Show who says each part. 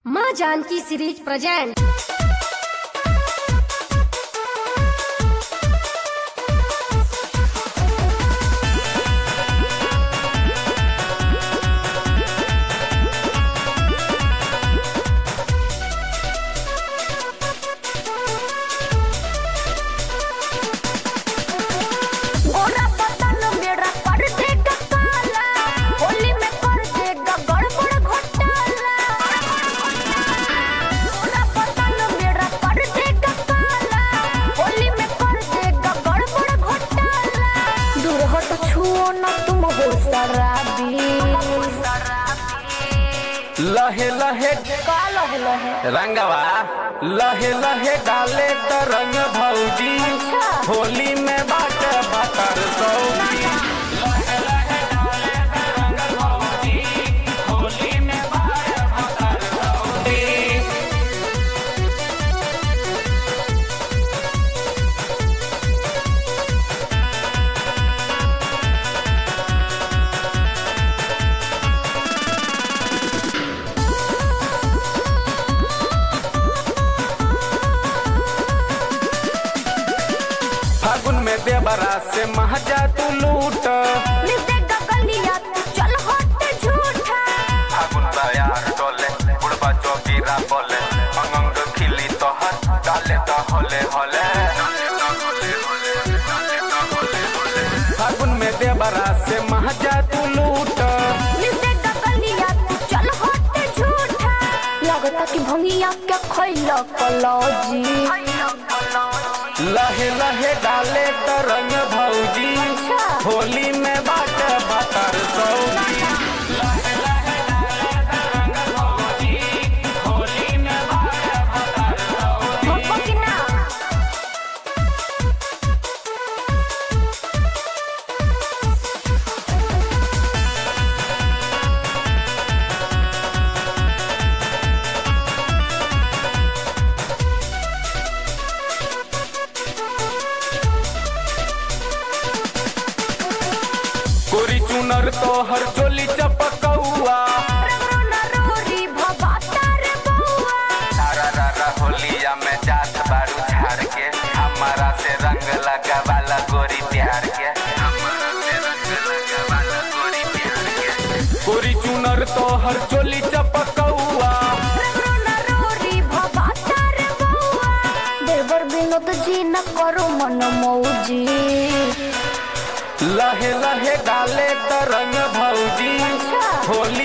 Speaker 1: माँ Janaki series present
Speaker 2: गोरा बदन मेरा कर देगा काला होली में कर देगा गड़बड़ घोटाला गोरा बदन मेरा कर देगा काला होली में कर देगा गड़बड़ घोटाला दूर हट छुओ ना तुम हो शराबी
Speaker 3: लहे लहे
Speaker 2: का लहे लहे
Speaker 3: रंगवा लहे लहे डाले त रंग भौजी
Speaker 2: अच्छा।
Speaker 3: होली में बाट बतर सौजी लहे लहे डाले त रंग भौजी होली में बाट बतर सौजी फागुन में देवरा से महजा तू लूट
Speaker 2: मिल देगा गलिया तू चल हट झूठा
Speaker 3: फागुन तैयार डोले बुढ़बा चौकीरा बोले अंग खिली तोहर डाले तो होले होले फागुन में देवरा से महजा तू लूट
Speaker 2: मिलते गगलिया तू चल हट झूठा लगता कि भंगिया के खैल कलौजी
Speaker 3: लहे लहे डाले त रंग भौजी
Speaker 2: अच्छा।
Speaker 3: होली में बाट बतर सौजी लहे लहे डाले त रंग भौजी होली में बाट बतर सौजी
Speaker 2: भपको कि ना
Speaker 3: कोरी चुनर तो हर चोली चपकौआ
Speaker 2: रगरो ना रोरी भवाता रे बउआ
Speaker 3: सारा रारा होलिया में जात बारू झाड़ के हमारा से रंग लगा वाला गोरी प्यार के हमारा से रंग लगा वाला गोरी प्यार के कोरी चुनर तो हर चोली चपकौआ
Speaker 2: रगरो ना रोरी भवाता रे बउआ देवर विनोद जी न करो मन मौजी
Speaker 3: लहे लहे डाले त रंग भौजी
Speaker 2: अच्छा।
Speaker 3: होली